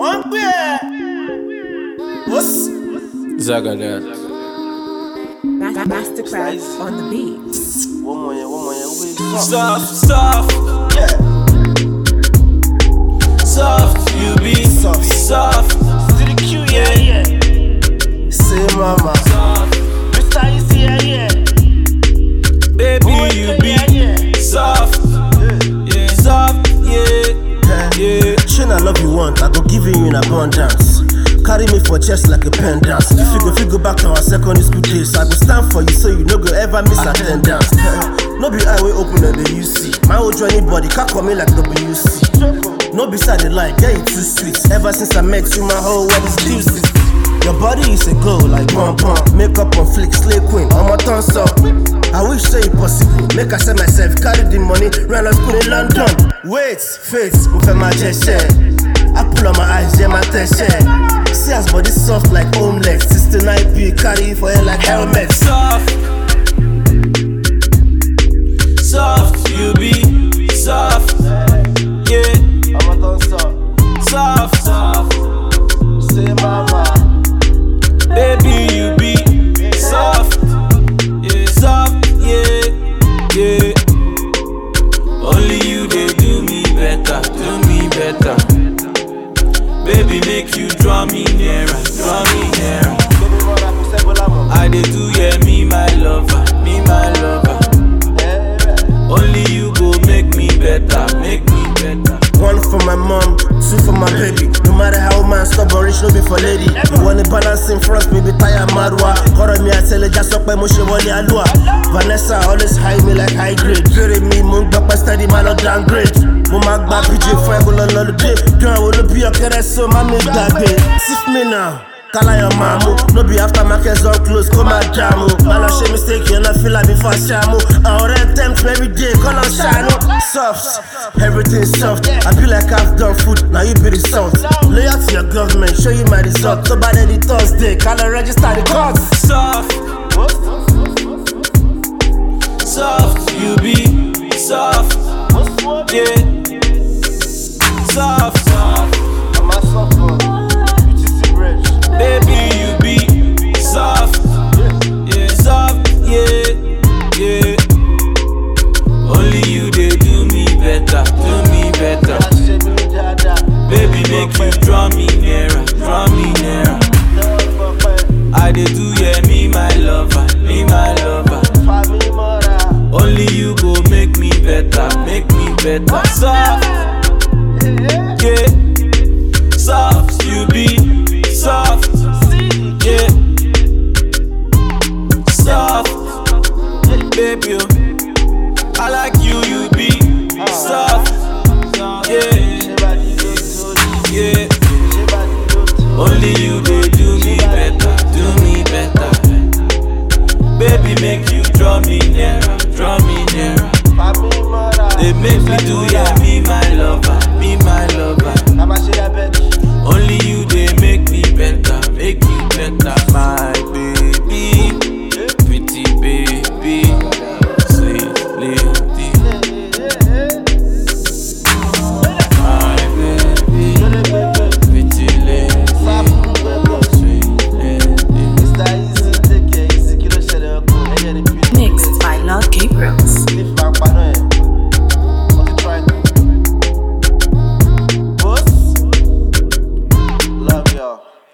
wọ́n ń gbé ẹ̀. ó sì. Zagadat. Ma- Mastercraft on the beat. wọ́n mọ̀ yẹn wọ́n mọ̀ yẹn wé sọ. Soft, soft, Yeah. soft, you be Soft. soft, To the Q, yeah, yeah. Say mama. soft. Mr. Easy, yeah, yeah. Baby, Boy, you yeah, be yeah. soft, yeah, soft, yeah, yeah. Shane, I love you once, I go give you in abundance. Carry me for chest like a pendant. If you go, if you go back to our secondary school days, I go stand for you so you no go ever miss attendance. no be eye way open at the UC. My old journey body can't come in like WC. No be side the like, yeah, you too sweet. Ever since I met you, my whole world is juicy. Your body is a glow like pom pom. Makeup on flick, slay queen, I'm a turn up. I wish say it possible. Make I sell myself, carry the money, run a school in London. Wait, faith, move my gesture. I pull on my eyes, yeah, my tension. See as body soft like omelette. 69p, carry it for hair like helmet. soft, soft, you be soft, yeah, I'm a done soft. soft, soft, Say mama. baby, you be soft, yeah, soft, yeah, yeah. Only you they do me better, do me better. Baby, make you draw me nearer, draw me nearer. I dey do yeah, me my lover, me my lover. Only you go make me better, make me better. One for my mom, two for my baby. No matter how man stubborn, rich no be for lady. You want to balance in front, me be tired madwa. Kọ́rọ̀ mi àtẹlẹ já sọ pé mo ṣe wọlé alúwa. Vanessa always high me like high grade. Bèrè mi, mo ń gbọ́ pẹ́ steady máa lọ downgrade. Mo máa gba PJ fún ẹgbẹ́ lọ lọ́lùdé. Dùn àwọn olóbi ọ̀kẹ́rẹ́ so má mi gbàgbé. Sif me now. Kalayo mamu, no be after market zone close, come and jamu. Man, I shame mistake, you not feel like before shamu. I already tempt me every day, call on shine. Soft, everything soft. I feel like I've done food, now you be the salt. Loyal to your government, show you my result. So by the Thursday, can I register the courts? Soft, soft, you be soft, yeah,